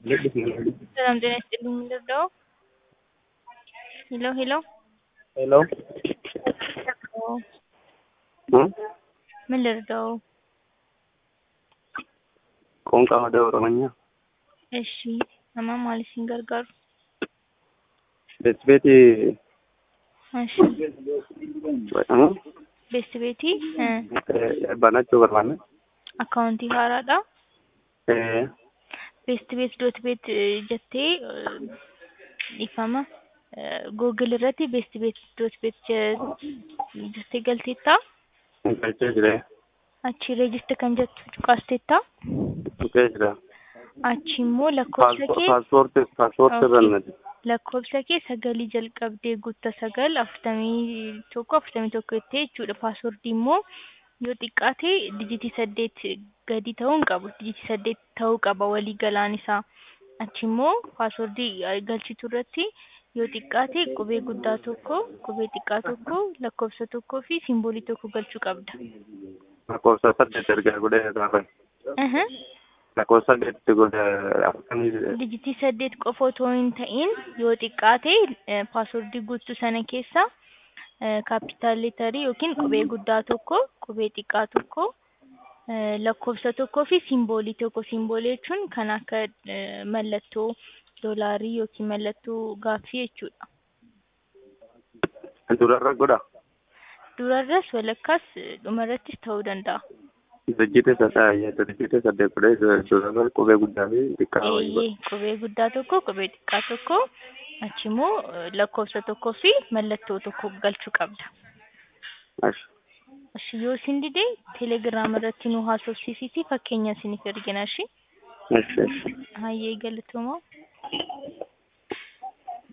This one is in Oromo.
ሰላም ጤና ይስጥልኝ ልርዳው? ሄሎ ሄሎ ሄሎ ምን ልርዳው? ቆንቃ ወደ ኦሮምኛ እሺ nama maaliif isin gargaaru? ቤት እሺ jedhamu beesti beetii banachuu barbaanne akkaawuntii haaraadha. beesti beet doot beet jettee ifama googil irratti beesti beet doot beet jettee galteetta galchee jire achi reejista kan jettu cuqaasteetta dhufee jira achi immoo lakkoofsa kee paaspoortii paaspoortii irra nati lakkoofsa kee sagalii jalqabdee guutta sagal afurtamii tokko afurtamii tokko jettee jechuudha paaswordii immoo yoo xiqqaate dijitii saddeet gadi ta'uu hin qabu dijitii saddeet ta'uu qaba walii galaan isaa achi immoo paaswordii galchitu irratti yoo xiqqaate qubee guddaa tokko qubee xiqqaa tokko lakkoofsa tokkoo fi simboolii tokko galchuu qabda. lakkoofsa saddeet ergaa godhee gaafa Aha. lakkoofsa saddeetti godhe afurtamii dijitii saddeet qofa otoo hin ta'in yoo xiqqaate paaswordii guutuu sana keessa kaapitaal leetarii yookiin qubee guddaa tokko qubee xiqqaa tokko eh, lakkoofsa tokkoo fi simboolii tokko simboolii jechuun kan akka eh, mallattoo doolaarii yookiin mallattoo gaaffii jechuudha. durarra godha Durarras walakkaas eh, dhumarrattis ta'uu danda'a. dijjite saddeet dijjite saddeet godhee durarra qubee guddaa fi xiqqaa wayii godha Eeyyee qubee guddaa tokko qubee xiqqaa tokko achi immoo eh, lakkoofsa tokkoo fi mallattoo tokko galchuu qabda. Ashi. Ashi yoo isin dide teelegiraama irratti nu haasofsiisii fakkeenya isiniif ergina ashi. Ashi, ashi. Hayyee galatoomaa.